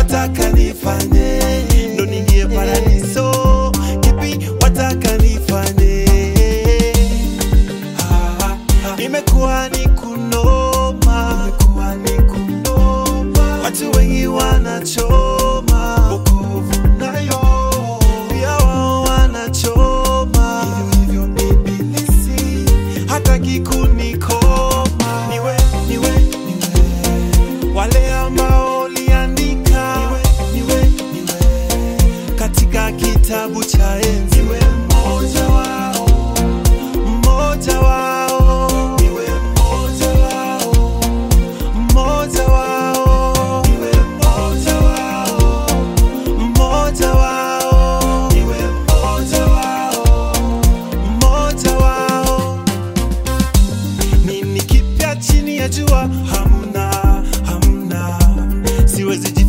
wataka nifanye ndo ningie paradiso kipi wataka nifanye Ah, ah, imekuwa ni kunoma imekuwa ni kunoma watu wengi wanachoma wokovu nayo pia wao wanachoma hivyo hivyo ibilisi hataki kunikoma niwe niwe niwe wale ambao uliandika niwe, niwe, niwe. katika kitabu cha enzi niwe mmoja wao mmoja wao niwe mmoja wao mmoja wao niwe mmoja wao mmoja wao niwe mmoja wao mmoja wao nini kipya chini ya jua hamna hamna siwezi